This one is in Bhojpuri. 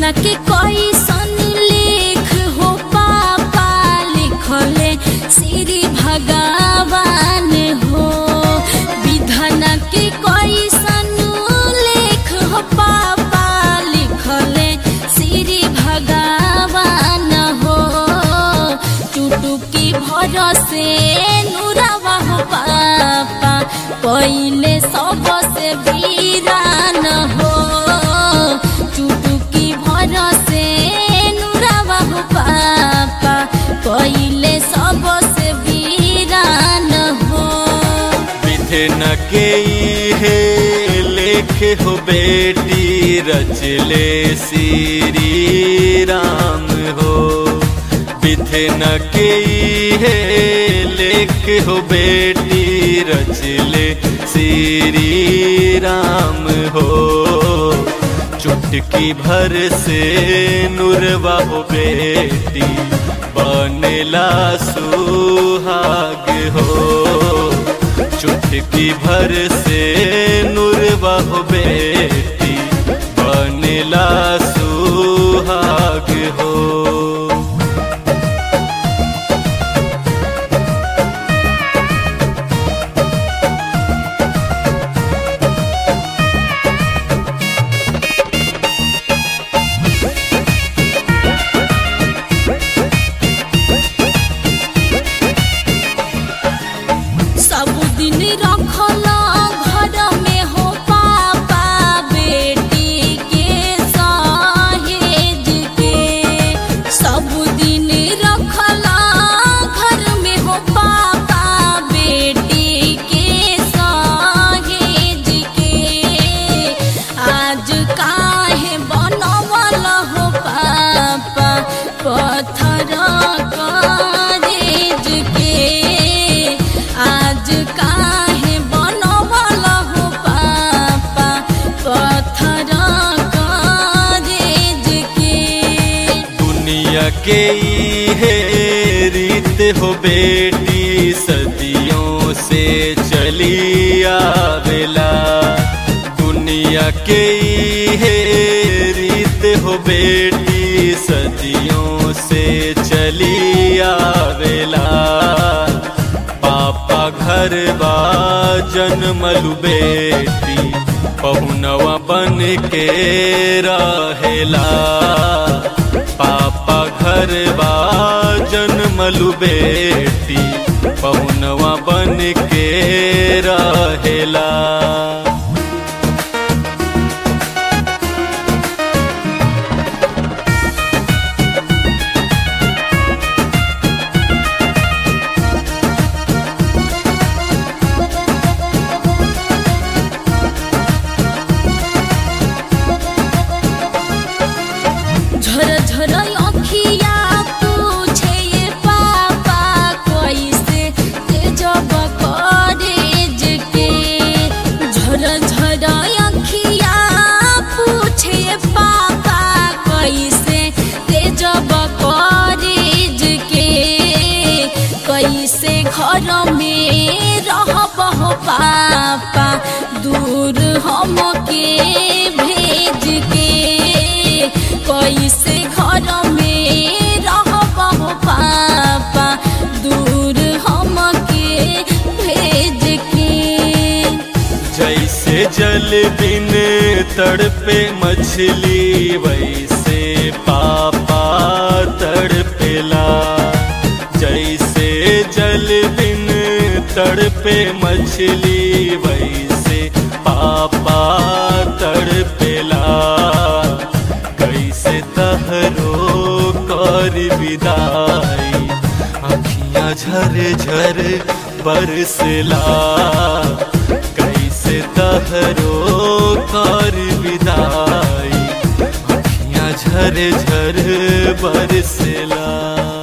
विधान के कोई सन लेख हो पापा लिखले श्री भगवान हो विधान के कोई सन लेख हो पापा लिखले श्री भगवान हो चुटुकी भरसे नुरावा हो पापा पहिले सबसे वीरान हो चुटुकी भरसे नुरावा हो पापा पहिले सबसे वीरान हो विधिन के हे लेख हो बेटी रचले श्री राम हो विधिन के हे लेख हो बेटी रचले श्री राम हो चुटकी भर से नुरवा हो बेटी बनेला सुहाग हो चुटकी भर से नुरवा हो बेटी बनेला सुहाग हो सब दिन रखला घर में हो पापा बेटी के सहेज के सब दिन रखला घर में हो पापा बेटी के सहेज के आज काहे बनवल हो पापा पत्थर करेज के आज काहे बनवल हो पापा पत्थर करेज के दुनिया के हे रीत हो बेटी सदियों से चली आवेला दुनिया के हे रीत हो बेटी सदियों से चली आवेला पापा घर बा जन्मलु बेटी पहुनवा बन के रहेला पापा घर बा जन्मलु बेटी पहुनवा बन के रहेला झर झर अखिया पूछे ये पापा कैसे तेजब कॉलेज के झर झर अखिया पूछे ये पापा कैसे तेजब कॉलेज के कैसे घर में रहब हो पापा दूर हम के भेज के कैसे घर में रहब हो पापा दूर हम के भेज के जैसे जल बिन तड़पे मछली वैसे पापा तड़पेला जैसे जल बिन तड़पे मछली वैसे पापा तड़पेला कैसे तहरो कर विदाई अखियाँ झर झर बरसला कैसे तहरो कर विदाई अखियाँ झर झर बरसला